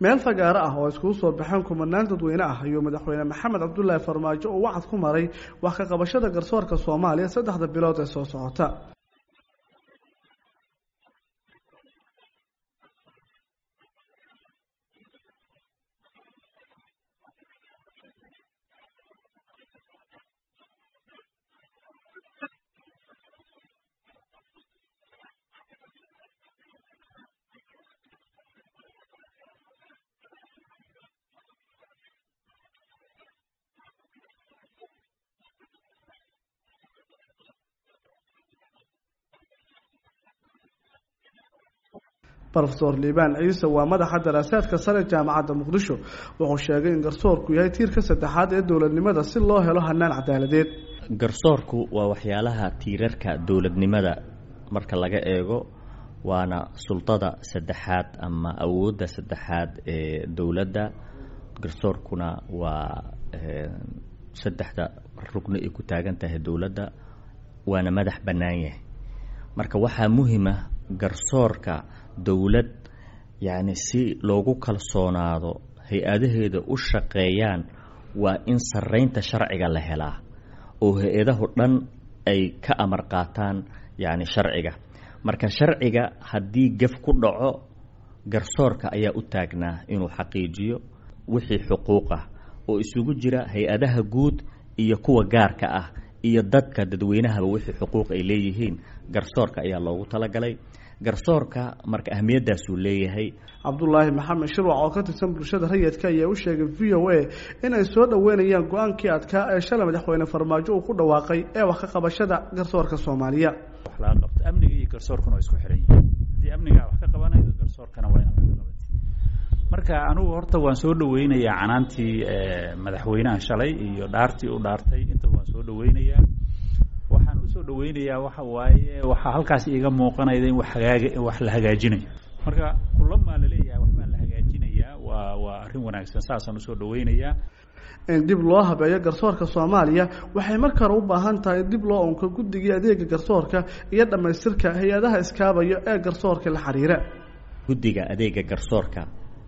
meel fagaaro ah oo iskugu soo baxeen kumanaan dadweyne ah ayuu madaxweyne maxamed cabdulaahi farmaajo uu wacad ku maray wax ka qabashada garsoorka soomaaliya saddexda bilood ee soo socota rofeor liibaan ciise waa madaxa daraasaadka sare jaamacadda muqdisho wuxuu sheegay in garsoorku yahay tiirka saddexaad ee dowladnimada si loo helo hanaan cadaaladeed garsoorku waa waxyaalaha tiirarka dowladnimada marka laga eego waana sultada saddexaad ama awoodda saddexaad ee dowladda garsoorkuna waa saddexda rugni ay ku taagan tahay dowladda waana madax bannaan yahay marka waxaa muhima garsoorka dowlad yacni si loogu kalsoonaado hay-adaheeda u shaqeeyaan waa in sarreynta sharciga la helaa oo hay-adahu dhan ay ka amar qaataan yacni sharciga marka sharciga haddii gef ku dhaco garsoorka ayaa u taagnaa inuu xaqiijiyo wixii xuquuq ah oo isugu jira hay-adaha guud iyo kuwa gaarka ah iyo dadka dadweynahaba wixii xuquuq ay leeyihiin garsoorka ayaa loogu talagalay garsoorka marka ahmiyadaasuu leeyahay cabdulaahi maxamed shirwac oo ka tirsan bulshada rayidka ayaa u sheegay v o a inay soo dhoweynayaan go-aankii adkaa ee shalay madaxweyne farmaajo uu ku dhawaaqay ee wax ka qabashada garsoorka soomaaliya wax laga qabto amniga iyo garsoorkuna waa isku xiran yihiin haddii amnigaa wax ka qabanaydo garsoorkana waa inaad wax ka qabatid marka anigu horta waan soo dhaweynayaa canaantii madaxweynaha shalay iyo dhaartii u dhaartay intaba waan soo dhaweynayaa waxaan usoo dhaweynayaa waxa waaye waxaa halkaas iiga muuqanayda in wax hagaag wax la hagaajinayo marka kulamaa laleeyahay waxbaa la hagaajinayaa waa waa arrin wanaagsan saasaan usoo dhaweynayaa in dib loo habeeyo garsoorka soomaaliya waxay marka hore u baahan tahay in dib loo unko guddigii adeega garsoorka iyo dhammaystirka hay-adaha iskaabaya ee garsoorka la xiriira guddiga adeega garsoorka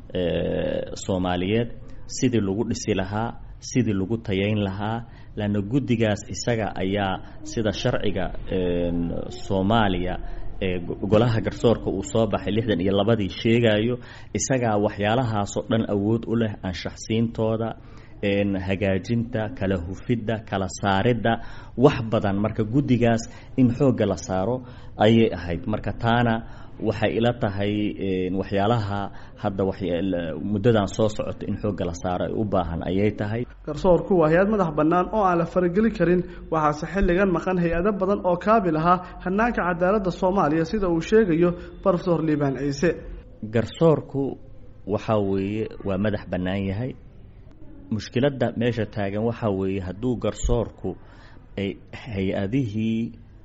soomaaliyeed sidii lagu dhisi lahaa sidii lagu tayayn lahaa lanna guddigaas isaga ayaa sida sharciga soomaaliya ee golaha garsoorka uu soo baxay lixdan iyo labadii sheegayo isagaa waxyaalahaasoo dhan awood u leh anshaxsiintooda hagaajinta kala hufidda kala saaridda wax badan marka guddigaas in xoogga la saaro ayay ahayd marka taana waxay ila tahay waxyaalaha hadda muddadan soo socota in xoogga la saaro ay u baahan ayay tahay garsoorku waa hay-ad madax bannaan oo aan la farageli karin waxaase xilligan maqan hay-ado badan oo kaabil ahaa hanaanka cadaaladda soomaaliya sida uu sheegayo rofeor liibaan ciise garsoorku waxaa weeye waa madax bannaan yahay mushkiladda meesha taagan waxaa weeye hadduu garsoorku ay hay-adihii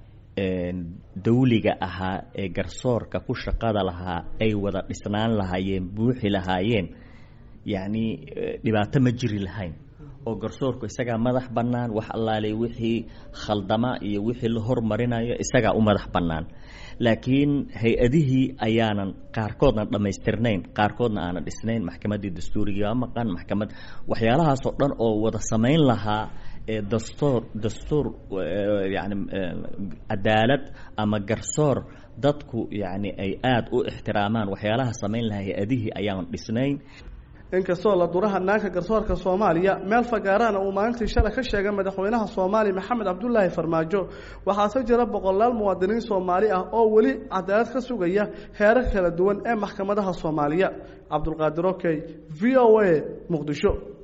dawliga ahaa ee garsoorka ku shaqada lahaa ay wada dhisnaan lahaayeen buuxi lahaayeen yacni dhibaato ma jiri lahayn oo garsoorku isagaa madax bannaan wax allaaley wixii khaldama iyo wixii la hormarinayo isagaa u madax bannaan laakiin hay-adihii ayaanan qaarkoodna dhammaystirnayn qaarkoodna aanan dhisnayn maxkamaddii dastuurigaa maqan maxkamad waxyaalahaasoo dhan oo wada samayn lahaa ee dastuur dastuur yani cadaalad ama garsoor dadku yacni ay aada u ixtiraamaan waxyaalaha samayn lahaa hay-adihii ayaanan dhisnayn inkastoo la dura hanaanka garsoorka soomaaliya meel fagaarana uu maalintii shalay ka sheegay madaxweynaha soomaaliya maxamed cabdulaahi farmaajo waxaase jira boqolaal muwaadiniin soomaali ah oo weli cadaalad ka sugaya heerar kala duwan ee maxkamadaha soomaaliya cabdulqaadir okey v o a muqdisho